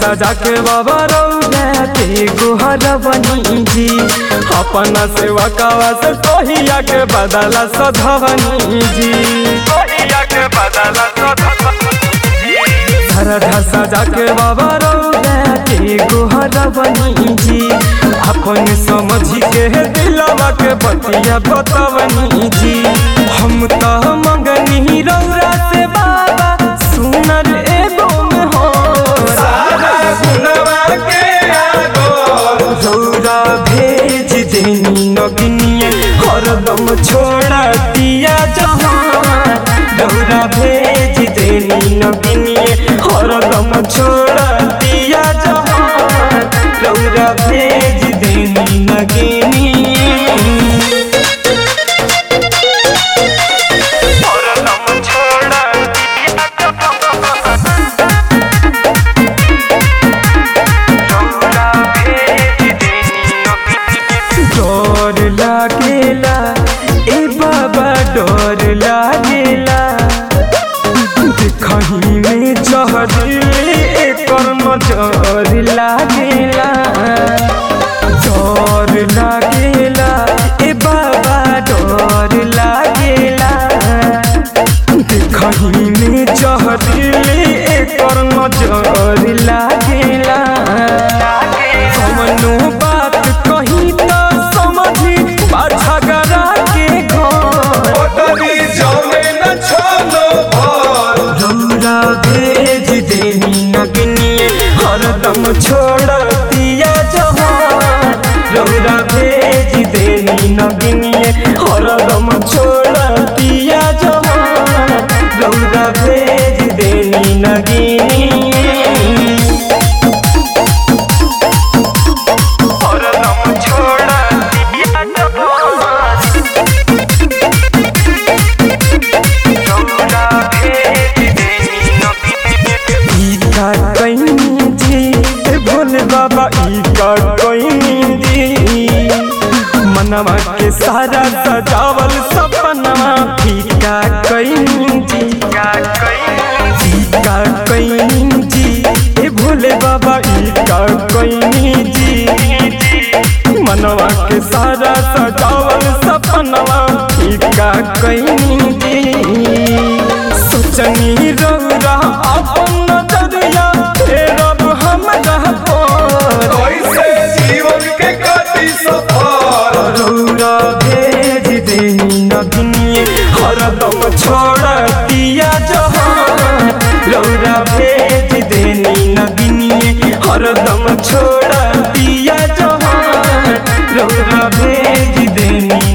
सजा के बाबा रौदा के गोहर बनी जी अपना सेवा कावा से कहिया के बदला सधवनी जी कहिया के बदला सरधा सजा के बाबा रौदा के गोहर बनी जी अपन समझ के दिलवा के बतिया बतवनी जी हम तो मंगनी रौरा से बाबा सुनर एगो में हो रौरा भेज देनी नगनिए हरदम छोड़ा दिया जहाँ रौरा भेज देनी नगनिए हरदम छोड़ा दिया जहाँ रौरा भेज देनी नगनिए हरदम छोड़ा दिया जहाँ डर लागेला ए बाबा डर लागेला देखही में जहरीले एकर नजर लागेला डर लागेला ए बाबा डर लागेला देखही में जहरीले एकर नजर लागेला कवनो बात कही त समझी पाछा गरा के घर रौरा भेज देनी नगनिए हरदम छोड़ दिया जहाँ रौरा भेज देनी नगनिए हरदम छोड़ दिया जहाँ रौरा भेज देनी नगनिए हरदम छोड़ दिया जहाँ ईका कहीं जी ए भोले बाबा ईका कहीं जी मनवा के सारा सजावल सपनवा फीका कहीं जी ईका कहीं जी ए भोले बाबा ईका कहीं जी मनवा के सारा सजावल सपनवा फीका कहीं जी सोचनी रौरा अपन नजरिया फेरब हमरा पर रौरा भेज देनी नगनिए हरदम छोड़ दिया जहाँ रौरा भेज देनी नगनिए हरदम छोड़ दिया जहाँ रौरा भेज देनी